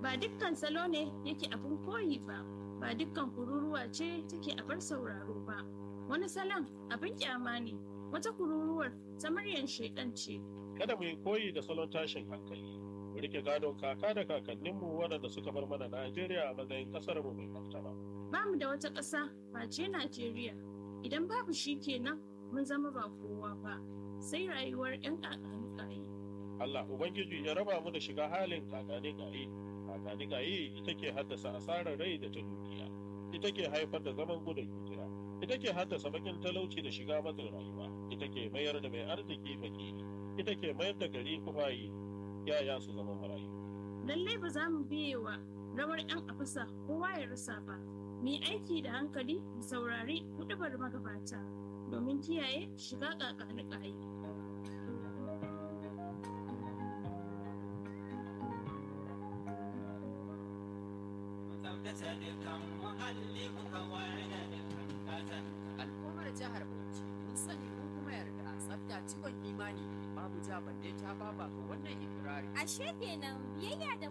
ba dukkan salo ne yake abin koyi ba ba dukkan kururuwa ce take abar sauraro ba wani salon abin kyama ne wata kururuwar ta muryar shaidan ce kada mu yi koyi da salon tashin hankali mu rike gadon kaka da kakanninmu waɗanda suka bar mana Najeriya a matsayin ƙasar mu mai martaba ba mu da wata ƙasa face Najeriya idan babu shi kenan mun zama ba kowa ba sai rayuwar 'yan ƙaƙanukayi Allah Ubangiji ya raba mu da shiga halin kakani gayi kakani gayi ita ke haddasa asarar rai da ta dukiya ita ke haifar da zaman gudun hijira ita ke haddasa bakin talauci da shiga matsin rayuwa ita ke mayar da mai arziki fakiri ita ke mayar da gari kufayi yaya su zama marayu lallai ba za mu biye wa rawar 'yan afisa kowa ya rasa ba mu yi aiki da hankali mu saurari hudubar magabata domin kiyaye shiga ƙaƙanukayi tsaftace dukkan muhalli kuka ware da dukkan ƙasar. al'ummar jihar Bauchi mun sani mun kuma yarda tsafta cikon imani babu ja balle ta baba ga wannan ikirari Ashe kenan biyayya da